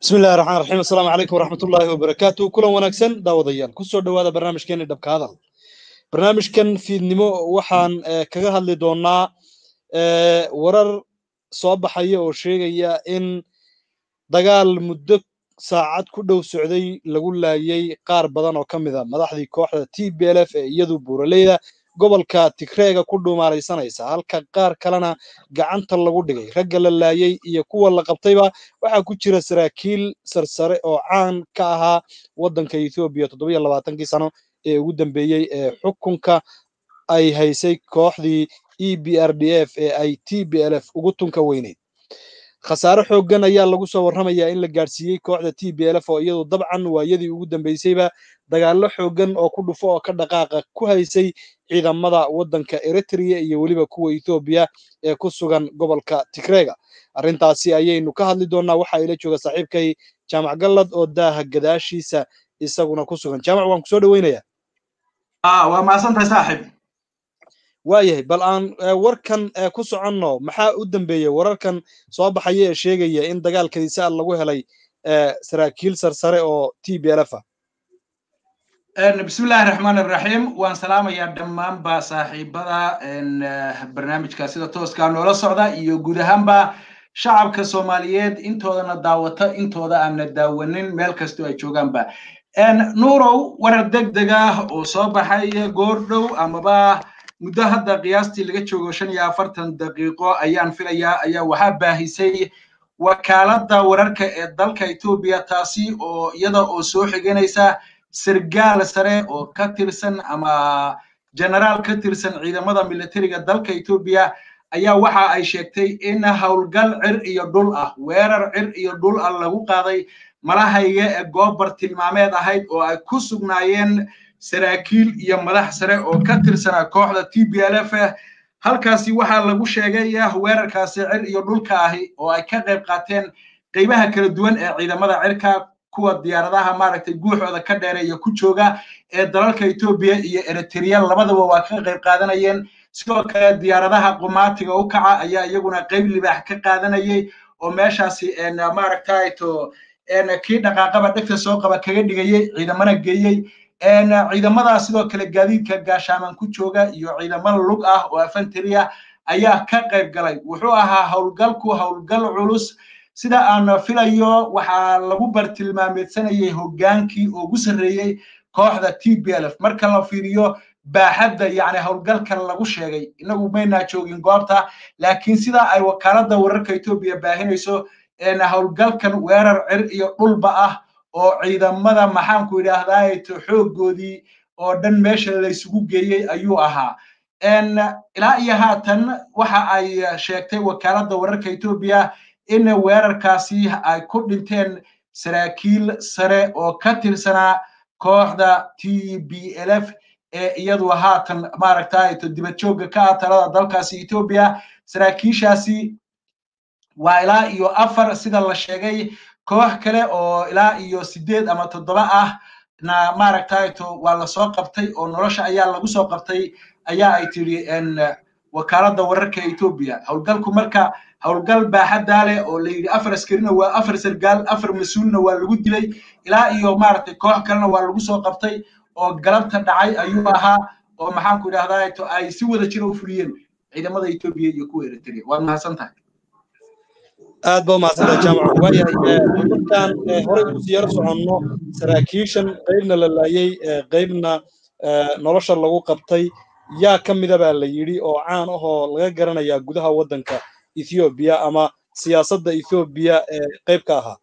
bismi illahi raxmaan raxiim assalaamu calaykum waraxmatullaahi wabarakaatu kulan wanaagsan daawadayaal kusoo dhowaada barnaamijkeeni dhabka hadal barnaamijkan fiidnimo waxaan kaga hadli doonaa warar soo baxaya oo sheegaya in dagaal muddo saacad ku dhow socday lagu laayay qaar badan oo ka mid a madaxdii kooxda t b l f ee iyadu buuraleyda gobolka tigreega ku dhuumaalaysanaysa halka qaar kalena gacanta lagu dhigay ragga la laayay iyo kuwa la qabtayba waxaa ku jira saraakiil sarsare oo caan ka ahaa waddanka ethoobiya toddobiyo labaatankii sano ee ugu dambeeyey ee xukunka ay haysay kooxdii e b r d f ee ay t b l f ugu tunka weyneyd khasaare xooggan ayaa lagu soo warramayaa in la gaadhsiiyey kooxda t b l f oo iyadu dabcan waayadii ugu dambeysayba dagaallo xooggan oo ku dhufo oo ka dhaqaaqa ku haysay ciidamada waddanka eritrea iyo weliba kuwa ethoobiya ee ku sugan gobolka tigreega arrintaasi ayaynu ka hadli doonnaa waxaa ila jooga saaxiibkay jaamac gallad oo daaha gadaashiisa isaguna ku sugan jaamac waan kusoo dhoweynayaa waa mahadsantahay saaxib waayahay bal aan warkan ku soconno maxaa u dambeeyey wararkan soo baxaya ee sheegaya in dagaalkadiisa lagu helay saraakiil sarsare oo t b l f ah bismillahi raxmaan iraxiim waan salaamayaa dhammaanba saaxiibada barnaamijka sida tooskaa noola socda iyo guud ahaanba shacabka soomaaliyeed intoodana daawata intooda aanna daawanin meel kastoo ay joogaanba nuurow warar deg deg ah oo soo baxay goordhow amaba muddo hadda qiyaastii laga joogo shan iyo afartan daqiiqo ayaan filayaa ayaa waxaa baahisay wakaaladda wararka ee dalka etoobiya taasi oo iyada oo soo xiganaysa sargaal sare oo ka tirsan ama generaal ka tirsan ciidamada militariga dalka etoobiya ayaa waxa ay sheegtay in howlgal cir iyo dhul ah weerar cir iyo dhul ah lagu qaaday malahayga ee goobar tilmaameed ahayd oo ay ku sugnaayeen saraakiil iyo madax sare oo ka tirsanaa kooxda t b l f halkaasi waxaa lagu sheegay weerarkaasi cir iyo dhulka ahi oo ay ka qayb qaateen qaybaha kala duwan ee ciidamada cirka kuwa diyaaradaha maaragtay guuxooda ka dheereeya ku jooga ee dalalka etoobiya iyo eritrea labadaba waa ka qayb qaadanayeen sidoo kale diyaaradaha qumaatiga u kaca ayaa iyaguna qayb libaax ka qaadanayay oo meeshaasi maaragtayto kii dhaqaaqaba dhegta soo qaba kaga dhigayey ciidamana geeyey ciidamada sidoo kale gaadiidka gaashaaman ku jooga iyo ciidamada lug ah oo afanteriya ayaa ka qayb galay wuxuu ahaa howlgalku howlgal culus sida aan filayo waxaa lagu bartilmaameedsanayay hoggaankii ugu sarreeyey kooxda t b l f marka la fiiriyo baaxadda yacni howlgalkan lagu sheegay inagu maynaa joogin goobta laakiin sida ay wakaaladda wararka etoobiya baahinayso howlgalkan weerar cir iyo dhulba ah oo ciidamada maxaanku yidhaahdaa xooggoodii oo dhan meesha laysugu geeyey ayuu ahaa ilaa iyo haatan waxa ay sheegtay wakaaladda wararka etoobiya in weerarkaasi ay ku dhinteen saraakiil sare oo ka tirsanaa kooxda t b l f ee iyadu haatan maaragtay dibad joogga ka ah talada dalkaasi etoobiya saraakiishaasi waa ilaa iyo afar sida la sheegay koox kale oo ilaa iyo sideed ama toddoba ah na maaragtayto waa lasoo qabtay oo nolosha ayaa lagu soo qabtay ayaa ay tidhi wakaaladda wararka etoobiya howlgalku marka howlgal baaxaddaa leh oo la yidhi afar askarina waa afar sargaal afar mas-uulna waa lagu dilay ilaa iyo maaragtay koox kalena waa lagu soo qabtay oo galabta dhacay ayuu ahaa oo maxaanku idhahdaa ay si wada jira u fuliyeen ciidamada etoobiya iyo kuwa eritrea waad mahadsan tahay aad ba umahadsantaha jaamac waayahay markaan horey usii yaro soconno saraakiishan qaybna la laayey qaybna nolosha lagu qabtay yaa ka mida baa la yidhi oo caan ahoo laga garanayaa gudaha waddanka ethoobiya ama siyaasadda ethoobiya ee qayb ka ahaa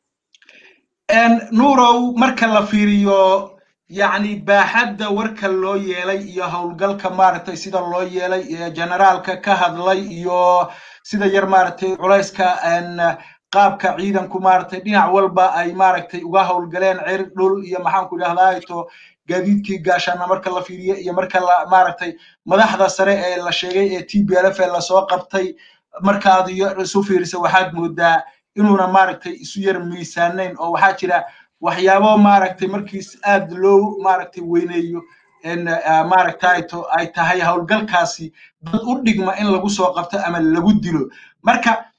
nuurow marka la fiiriyo yacni baaxadda warka loo yeelay iyo howlgalka maaragtay sida loo yeelay iyo generaalka ka hadlay iyo sida yar maaragtay culayska qaabka ciidanku maaragtay dhinac walba ay maaragtay uga howlgaleen cir dhul iyo maxaanku idhahdaa to gaadiidkii gaashaana marka la fiiriyo iyo marka la maaragtay madaxda sare ee la sheegay ee t b l f ee lasoo qabtay markaad isu fiirisa waxaad moodaa inuuna maaragtay isu yar miisaanayn oo waxaa jira waxyaabo maaragtay markiis aad loo maaragtay weyneeyo maaragtayto ay tahay howlgalkaasi dad u dhigma in lagu soo qabto ama lagu dilo marka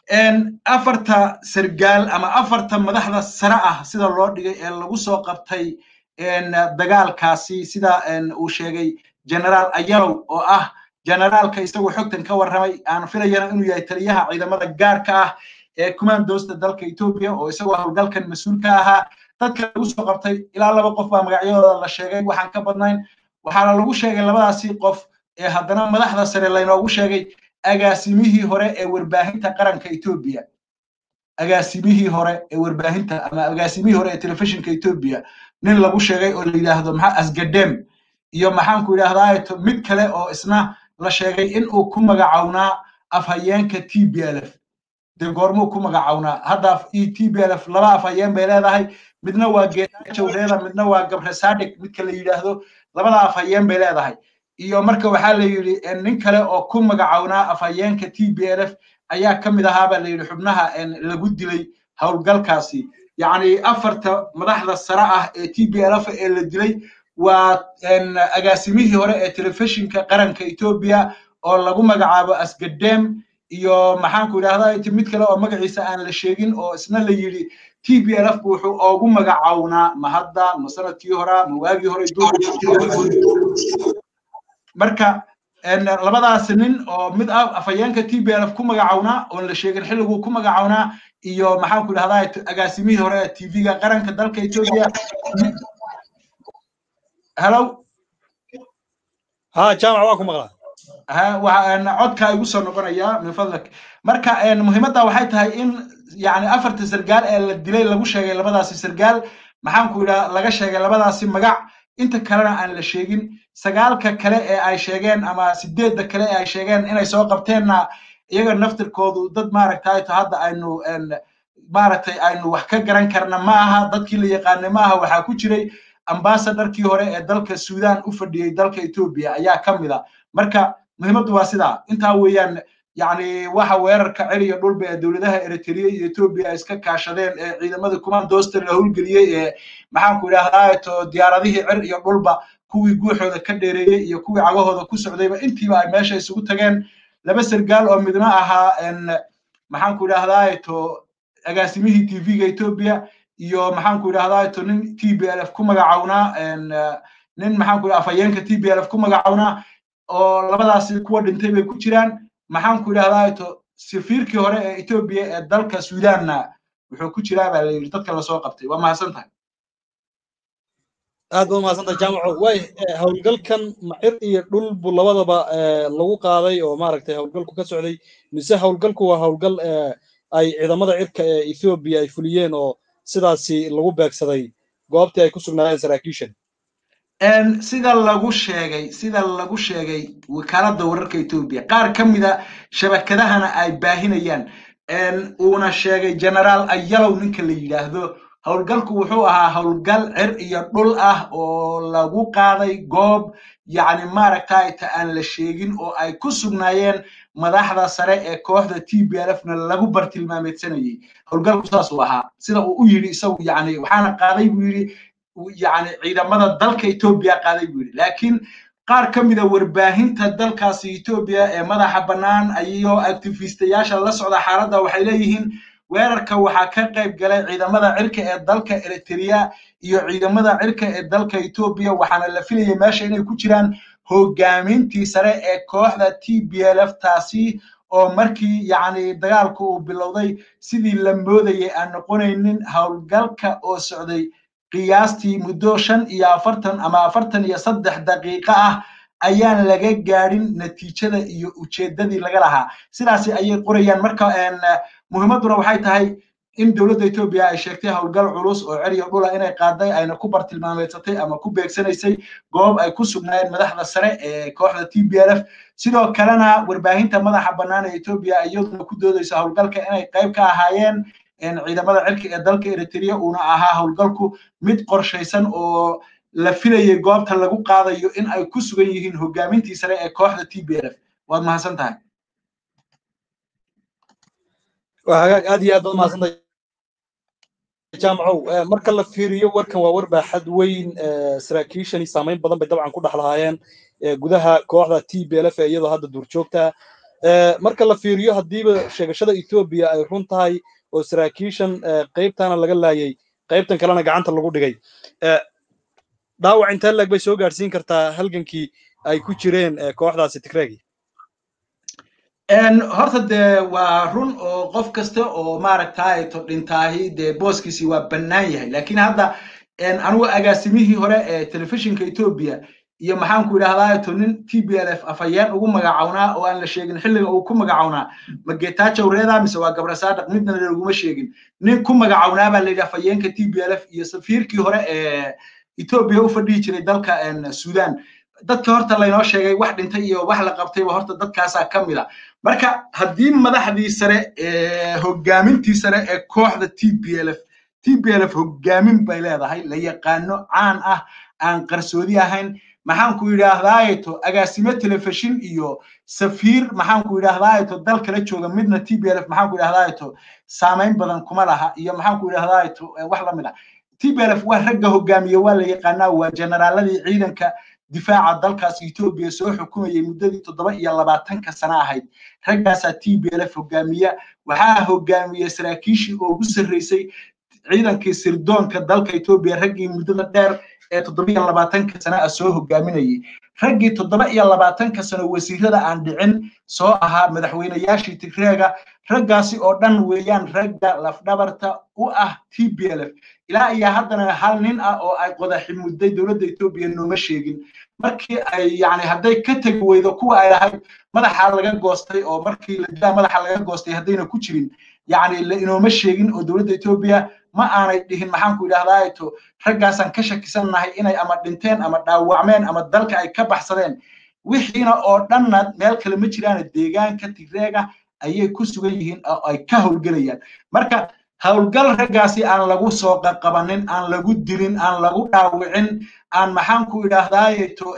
afarta sargaal ama afarta madaxda sare ah sida loo dhigay ee lagu soo qabtay dagaalkaasi sida uu sheegay generaal ayalow oo ah generaalka isagoo xogtan ka warramay aan filayana inuu yahay taliyaha ciidamada gaarka ah ee kumaandoosta dalka etoobiya oo isagoo howlgalkan mas-uul ka ahaa dadka lagu soo qabtay ilaa laba qof baa magacyadooda la sheegay waxaan ka badnayn waxaana lagu sheegay labadaasi qof ee haddana madaxda sare laynoogu sheegay agaasimihii hore ee warbaahinta qaranka etoobiya agaasimihii hore ee warbaahinta ama agaasimihii hore ee telefishinka etoobiya nin lagu sheegay oo la yidhaahdo maxaa asgadem iyo maxaanku yidhaahdaa mid kale oo isna la sheegay in uu ku magacownaa afhayeenka t b l f dee goormuu ku magacownaa hadda t b l f laba afhayeen bay leedahay midna waa geetajawreeda midna waa gabre sadik midka la yidhaahdo labada afhayeen bay leedahay iyo marka waxaa la yidhi nin kale oo ku magacownaa afhayeenka t b l f ayaa ka mid ahaabaa la yidhi xubnaha lagu dilay howlgalkaasi yacni afarta madaxda sare ah ee t b l f ee la dilay waa agaasimihii hore ee telefishinka qaranka etoobiya oo lagu magacaabo asgadem iyo maxaanku idhahdaa mid kale oo magaciisa aan la sheegin oo isna la yidhi t b l f bu wuxuu oogu magacownaa ma hadda ma sanadkii hora ma waagii hore marka labadaas nin oo mid ah afhayeenka t b l f ku magacownaa oon la sheegin xilliguu ku magacownaa iyo maxaanku idhahdaa agaasimihii hore ee tv-ga qaranka dalka etoobiya hello ha jaamac waa ku maqlaa codka igu soo noqonaya min fadlak marka muhiimadda waxay tahay in yani afarta sargaal ee la dilay lagu sheegay labadaasi sargaal maxaanku idhaa laga sheegay labadaasi magac inta kalena aan la sheegin sagaalka kale ee ay sheegeen ama sideedda kale ee ay sheegeen inay soo qabteenna iyaga naftirkoodu dad maaragtay hadda aynu maaragtay aynu wax ka garan karna ma aha dadkii la yaqaanay ma aha waxaa ku jiray ambasadarkii hore ee dalka sudan u fadhiyey dalka etoobiya ayaa ka mid a marka muhiimaddu waa sidaa intaa weeyaan yani waxa weerarka celiya dhulba ee dowladaha eritrea iyo etoobiya iska kaashadeen ee ciidamada kumaandoosta la howlgeliyey ee maxaanku idhahdaa to diyaaradihii cir iyo dhulba kuwii guuxooda ka dheereeyey iyo kuwii cagahooda ku socdayba intiiba ay meesha isugu tageen laba sargaal oo midna ahaa maxaanku idhahdaa to agaasimihii tv-ga etoobiya iyo maxaanku idhahdaa to nin t b l f ku magacownaa nin maxaanku afhayeenka t b l f ku magacownaa oo labadaasi kuwa dhintay bay ku jiraan maxaanku idhahdaa to safiirkii hore ee etoobiya ee dalka sudanna wuxuu ku jiraa baa la yidhi dadka lasoo qabtay waa mahadsan tahay aad baad mahadsantahay jaamaco way howlgalkan macir iyo dhul buu labadaba lagu qaaday oo maaragtay howlgalku ka socday mise howlgalku waa howlgal ay ciidamada cirka ee ethoobiya ay fuliyeen oo sidaasi lagu beegsaday goobtii ay ku sugnaayeen saraakiishan sida lagu sheegay sida lagu sheegay wakaaladda wararka etoobiya qaar ka mida shabakadahana ay baahinayaan uuna sheegay generaal ayalow ninka la yidhaahdo howlgalku wuxuu ahaa howlgal cir iyo dhul ah oo lagu qaaday goob yacni maaragtay ta aan la sheegin oo ay ku sugnaayeen madaxda sare ee kooxda t b l f na lagu bartilmaameedsanayey howlgalku saas uu ahaa sida uu u yidhi isagu yani waxaana qaaday buu yidhi yani ciidamada dalka etoobiya qaaday buu yidhi laakiin qaar ka mida warbaahinta dalkaasi etoobiya ee madaxa bannaan ayagoo actifistayaasha la socda xaaladda waxay leeyihiin weerarka waxaa ka qayb galay ciidamada cirka ee dalka eritrea iyo ciidamada cirka ee dalka etoobiya waxaana la filayay meesha inay ku jiraan hogaamintii sare ee kooxda t b l f taasi oo markii yacni dagaalku uu bilowday sidii la moodayay aan noqonaynin howlgalka oo socday qiyaastii muddo shan iyo afartan ama afartan iyo saddex daqiiqo ah ayaan laga gaadhin natiijada iyo ujeeddadii laga lahaa sidaasi ayay qorayaan marka muhiimadduna waxay tahay in dowladda etoobiya ay sheegtay howlgal culus oo ceriyo dhula inay qaaday ayna ku bartilmaameedsatay ama ku beegsanaysay goob ay ku sugnaayeen madaxda sare ee kooxda t b l f sidoo kalena warbaahinta madaxa bannaan ee etoobiya iyaduna ku doodaysa howlgalka inay qayb ka ahaayeen ciidamada cirka ee dalka eritrea uuna ahaa howlgalku mid qorshaysan oo la filayay goobta lagu qaadayo in ay ku sugan yihiin hogaamintii sare ee kooxda t b l f waad mahadsan tahay waa hagaag aad iyo aad baad mahadsantahay jaamacow marka la fiiriyo warkan waa war baaxad weyn saraakiishani saamayn badan bay dabcan ku dhex lahaayeen gudaha kooxda t b l f ee iyadoo hadda duurjoogta marka la fiiriyo haddiiba sheegashada etoobiya ay run tahay oo saraakiishan qaybtana laga laayay qaybtan kalena gacanta lagu dhigay dhaawac intee leeg bay soo gaadhsiin kartaa halgankii ay ku jireen kooxdaasi tigreegi horta dee waa run oo qof kasta oo maaragtay to dhintaahi dee booskiisi waa bannaan yahay laakiin hadda anigu agaasimihii hore ee telefishinka etoobiya iyo maxaan ku idhahdaa to nin t b l f afhayeen ugu magacawnaa oo aan la sheegin xilliga uu ku magacawnaa ma getaajow reeda mise waa gabrasaadaq midna laguma sheegin nin ku magacawnaa baa layidhi afhayeenka t b l f iyo safiirkii hore ee etoobiya u fadhihi jiray dalka sudan dadka horta laynoo sheegay wax dhintay iyo wax la qabtayba horta dadkaasaa ka mid a marka haddii madaxdii sare ee hogaamintii sare ee kooxda t b l f t b l f hogaamin bay leedahay la yaqaano caan ah aan qarsoodi ahayn maxaan ku yidhaahdaayeto agaasimo telefishin iyo safiir maxaan ku yidhaahdaayeto dal kala jooga midna t b l f maxaan ku yidhahdaayeto saamayn badan kuma laha iyo maxaan ku yidhahdaayeto wax la mid ah t b l f waa ragga hogaamiye waa la yaqaanaa waa generaaladii ciidanka difaaca dalkaas etoobiya soo xukumayay muddadii toddoba iyo labaatanka sana ahayd raggaasaa t b l f hogaamiya waxaa hogaamiye saraakiishii oo ugu sarreysay ciidankii sirdoonka dalka etoobiya raggii muddada dheer ee toddoba iyo labaatanka sana ah soo hogaaminayay raggii toddoba iyo labaatanka sano wasiirada aan dhicin soo ahaa madaxweynayaashii tigreega raggaasi oo dhan weeyaan ragga lafdhabarta u ah t b l f ilaa iyo haddana hal nin ah oo ay qodaxi mudday dowladda etoobiya nooma sheegin markii ay yani hadday ka tegi weydo kuwa ay lahayd madaxa laga goostay oo markii la dilaa madaxa laga goostay haddayna ku jirin yani la inooma sheegin oo dowladda etoobiya ma aanay dhihin maxaan ku idhahdaato raggaasaan ka shakisannahay inay ama dhinteen ama dhaawacmeen ama dalka ay ka baxsadeen wixiina oo dhanna meel kale ma jiraan deegaanka tigreega ayay ku sugan yihiin oo ay ka howlgelayaan marka howlgal raggaasi aan lagu soo qaqabanin aan lagu dilin aan lagu dhaawicin aan maxaan ku idhaahdaayeto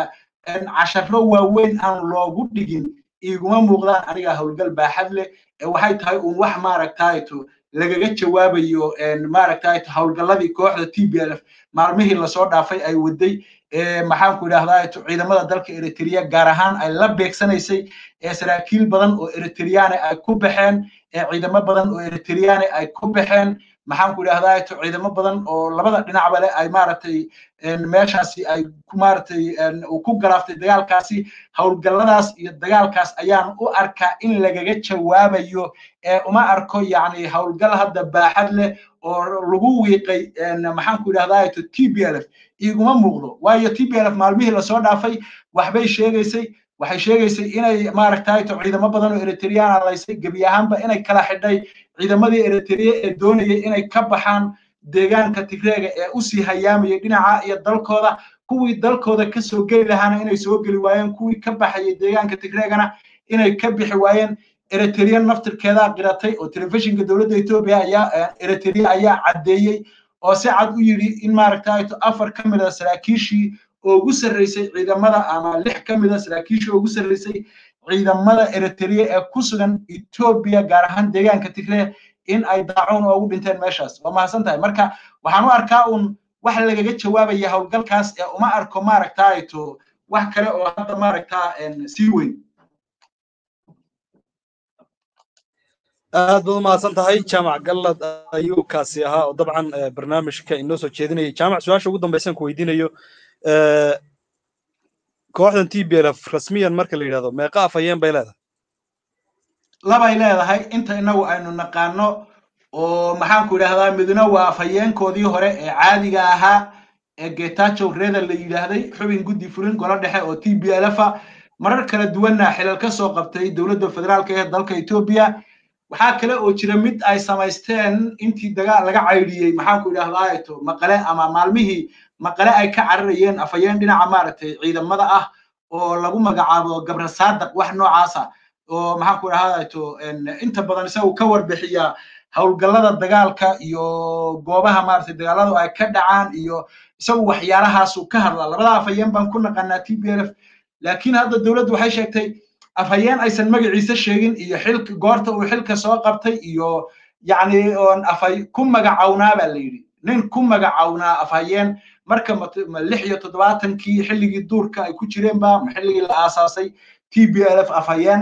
casharo waaweyn aan loogu dhigin iguma muuqdaan aniga howlgal baaxad leh waxay tahay uun wax maaragtaayeto lagaga jawaabayo maaragtaayeto howlgalladii kooxda t b l f maalmihii lasoo dhaafay ay waday maxaan ku idhahdaayeto ciidamada dalka eritrea gaar ahaan ay la beegsanaysay ee saraakiil badan oo eritriyaane ay ku baxeen ee ciidamo badan oo eritriyaane ay ku baxeen maxaan ku idhahdaa ciidamo badan oo labada dhinacba leh ay maaragtay meeshaasi ay maaragtay uu ku galaaftay dagaalkaasi howlgalladaas iyo dagaalkaas ayaan u arkaa in lagaga jawaabayo ee uma arko yacni howlgal hadda baaxad leh oo lagu wiiqay maxaan ku idhahdaa t b l f iguma muuqdo waayo t b l f maalmihii lasoo dhaafay waxbay sheegaysay waxay sheegaysay inay maaragtay ciidamo badan oo eritreyaan laysay gebi ahaanba inay kala xidhay ciidamadii eritrea ee doonayay inay ka baxaan deegaanka tigreega ee usii hayaamayay dhinaca iyo dalkooda kuwii dalkooda ka soo geli lahaana inay soo geli waayeen kuwii ka baxayay deegaanka tigreegana inay ka bixi waayeen eritrea naftirkeedaa qiratay oo telefishinka dowladda etoobiya ayaa eritrea ayaa caddeeyey oo si cad u yidhi in maaragtay afar ka mid a saraakiishii oo ugu sarreysay ciidamada ama lix ka mid a saraakiishii oo ugu sarreysay ciidamada eritrea ee ku sugan etoobiya gaar ahaan deegaanka tigree in ay daacuun oogu dhinteen meeshaas waa mahadsan tahay marka waxaan u arkaa un wax lagaga jawaabaya howlgalkaas ee uma arko maaragtaato wax kale oo hadda maaragtaa sii weyn aad baad u mahadsan tahay jaamac gallad ayuu kaasi ahaa oo dabcan barnaamijka inoo soo jeedinayay jaamac su-aasha ugu dambaysan ku weydiinayo kooxdan t b l f rasmiyan marka la yidhahdo meeqa afhayeen bay leedahay labay leedahay inta inagu aynu naqaano oo maxaan ku idhahdaa midna waa afhayeenkoodii hore ee caadiga ahaa ee getachow reda la yidhaahday xubin guddi fulin golo dhexe oo t b l f a marar kala duwanna xilal ka soo qabtay dowladda federaalka ee dalka etoobiya waxaa kale oo jira mid ay samaysteen intii dagaal laga caydhiyey maxaan ku idhahdaa maqale ama maalmihii maqale ay ka cararayeen afhayeen dhinaca maaragtay ciidamada ah oo lagu magacaabo gabra saadaq wax noocaasa oo maxaan ku idhahdaa inta badan isagu ka warbixiya howlgallada dagaalka iyo goobaha maaragtay dagaaladu ay ka dhacaan iyo isagu waxyaalahaasu ka hadla labada afhayeen baan ku naqanaa t b l f laakiin hadda dowladdu waxay sheegtay afhayeen aysan magaciisa sheegin iyo xilka goorta uu xilka soo qabtay iyo yacni oon afhay ku magacawnaa baa la yidhi nin ku magacawnaa afhayeen marka ma lix iyo toddobaatankii xilligii duurka ay ku jireen ba ma xilligii la aasaasay t b l f afhayeen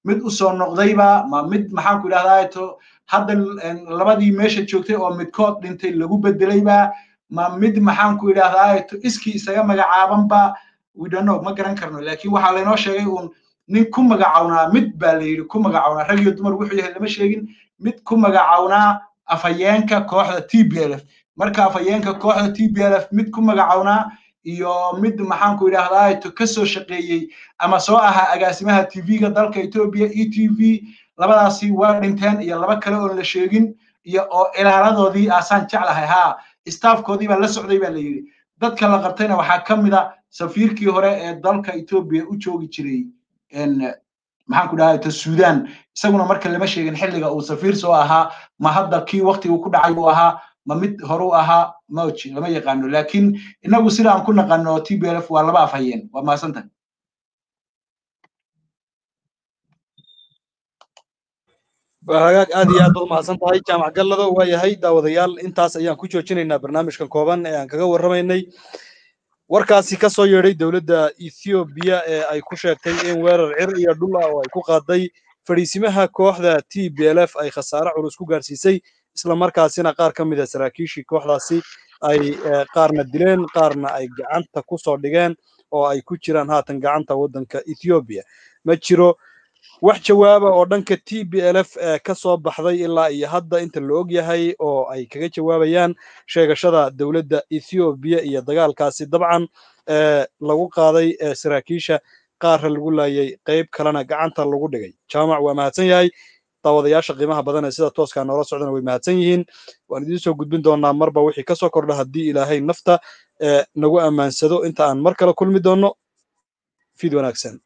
mid usoo noqdayba ma mid maxaan ku idhahdaa to hadda labadii meesha joogtay oo midkood dhintay lagu bedelayba ma mid maxaan ku idhahdaa to iskii isaga magacaabanba we don't know ma garan karno laakiin waxaa laynoo sheegay uun nin ku magacawnaa mid baa la yidhi ku magacawnaa rag iyo dumar wuxuu yahay lama sheegin mid ku magacawnaa afhayeenka kooxda t b l f marka afhayeenka kooxda t b l f mid ku magacawnaa iyo mid maxaan ku idhahdaa to ka soo shaqeeyey ama soo ahaa agaasimaha tv-ga dalka ethiopia e t v labadaasi waa dhinteen iyo laba kale oon la sheegin iyo oo ilaaladoodii aasaan jeclahay haa staafkoodii baa la socday baa la yidhi dadka la qabtayna waxaa ka mid a safiirkii hore ee dalka ethiopia u joogi jiray maxaan ku dhahay to sudan isaguna marka lama sheegin xilliga uu safiir soo ahaa ma hadda kii waktigu ku dhacay uu ahaa ma mid horu ahaa mauji lama yaqaano laakiin inagu sida aan ku naqano t b l f waa laba afhayeen waa mahadsantahay hagaag aad iyo aad baad umahadsan tahay jaamac gallado waa yahay daawadayaal intaas ayaan ku joojinaynaa barnaamijkan kooban ee aan kaga warramaynay warkaasi ka soo yeedhay dowladda ethoobiya ee ay ku sheegtay in weerar cir iyo dhul ah oo ay ku qaaday fadhiisimaha kooxda t b l f ay khasaare culus ku gaarsiisay isla markaasina qaar ka mid a saraakiishii kooxdaasi ay qaarna dileen qaarna ay gacanta ku soo dhigeen oo ay ku jiraan haatan gacanta waddanka ethoobiya ma jiro wax jawaaba oo dhanka t b l f ee ka soo baxday ilaa iyo hadda inta la og yahay oo ay kaga jawaabayaan sheegashada dowladda ethoobiya iyo dagaalkaasi dabcan ee lagu qaaday saraakiisha qaarra lagu laayay qayb kalena gacanta lagu dhigay jaamac waa mahadsan yahay daawadayaasha qiimaha badan ee sida tooskaa noola socdana way mahadsan yihiin waan idiin soo gudbin doonaa marba wixii ka soo kordha haddii ilaahay nafta ee nagu ammaansado inta aan mar kale kulmi doonno fid wanaagsan